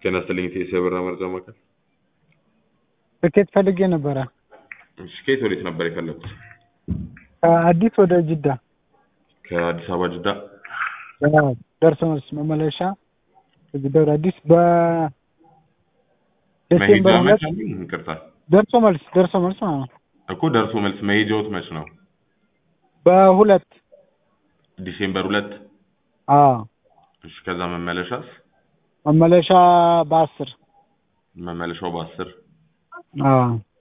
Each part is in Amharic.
ጤና ይስጥልኝ ኢትዮ የበራ መረጃ ማዕከል። ትኬት ፈልጌ ነበረ እሺ ከየት ወዴት ነበር የፈለጉት? ከአዲስ ወደ ጅዳ ከአዲስ አበባ ጅዳ። አዎ፣ ደርሶ መልስ መመለሻ ከጅዳ ወደ አዲስ መሄጃ በዲሴምበር መች ሁለት አሉኝ? ይቅርታ ደርሶ መልስ ደርሶ መልስ ማለት ነው። እኮ ደርሶ መልስ መሄጃዎት መች ነው? በሁለት ዲሴምበር ሁለት አዎ እሺ ከዛ መመለሻስ? መመለሻ በአስር መመለሻው በአስር አዎ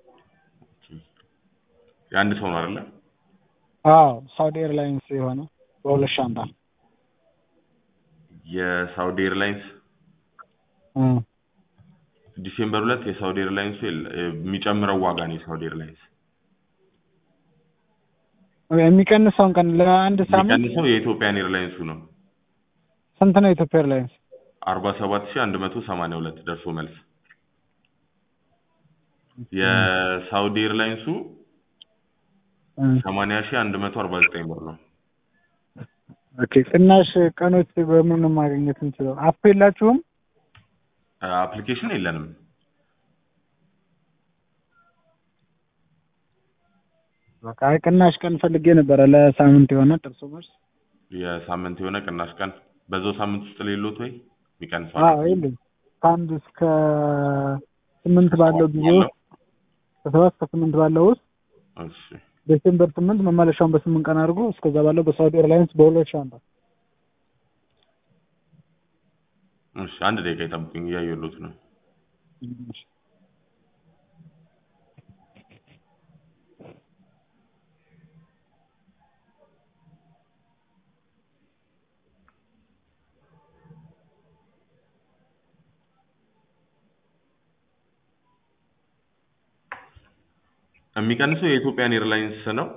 የአንድ ሰው ነው አይደለ? አዎ ሳውዲ ኤርላይንስ የሆነ በሁለት ሻንጣ የሳውዲ ኤርላይንስ እ ዲሴምበር ሁለት የሳውዲ ኤርላይንሱ የለ- የሚጨምረው ዋጋ ነው የሳውዲ ኤርላይንስ የሚቀንሰውን ቀን ለአንድ ሳምንት የሚቀንሰው የኢትዮጵያን ኤርላይንሱ ነው ስንት ነው የኢትዮጵያ ኤርላይንስ? አርባ ሰባት ሺህ አንድ መቶ ሰማንያ ሁለት ደርሶ መልስ የሳውዲ ኤርላይንሱ እ ሰማንያ ሺህ አንድ መቶ አርባ ዘጠኝ ብር ነው ኦኬ ቅናሽ ቀኖች በምን ነው ማግኘት እንችለው? አፕ የላችሁም? አፕሊኬሽን የለንም በቃ አይ ቅናሽ ቀን ፈልጌ ነበረ ለሳምንት የሆነ ጥርሶ መልስ የሳምንት የሆነ ቅናሽ ቀን በዛው ሳምንት ውስጥ ሌሎት ወይ የሚቀንሰው አዎ የለም ከአንድ እስከ ስምንት ባለው ጊዜ ውስጥ ከሰባት እስከ ስምንት ባለው ውስጥ እሺ ዴሴምበር ስምንት መመለሻውን በስምንት ቀን አድርጎ እስከዛ ባለው በሳውዲ ኤርላይንስ በሁለት ሻንጣ እሺ አንድ ደቂቃ ይጠብቁኝ እያየሁሎት ነው የሚቀንሰው የኢትዮጵያን ኤርላይንስ ነው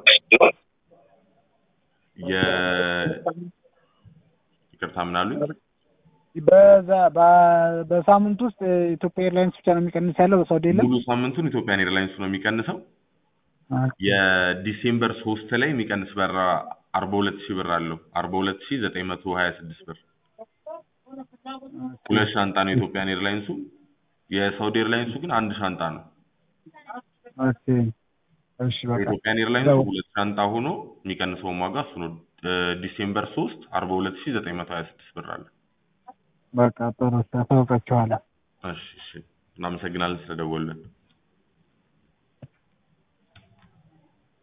የ ይቅርታ ምን አሉኝ በዛ በ- በሳምንት ውስጥ ኢትዮጵያ ኤርላይንስ ብቻ ነው የሚቀንስ ያለው በሳውዲ የለም ሙሉ ሳምንቱን ኢትዮጵያን ኤርላይንስ ነው የሚቀንሰው የዲሴምበር ሶስት ላይ የሚቀንስ በራ አርባ ሁለት ሺህ ብር አለው አርባ ሁለት ሺህ ዘጠኝ መቶ ሀያ ስድስት ብር ሁለት ሻንጣ ነው የኢትዮጵያን ኤርላይንሱ የሳውዲ ኤርላይንሱ ግን አንድ ሻንጣ ነው ኦኬ እሺ በቃ የኢትዮጵያን ኤርላይንሱ ሁለት ሻንጣ ሆኖ የሚቀንሰውን ዋጋ እሱ ነው እ ዲሴምበር ሶስት አርባ ሁለት ሺህ ዘጠኝ መቶ ሀያ ስድስት ብር አለ በቃ ጥሩ ታውቃችኋለሁ እሺ እሺ እናመሰግናለን ስለደወሉልን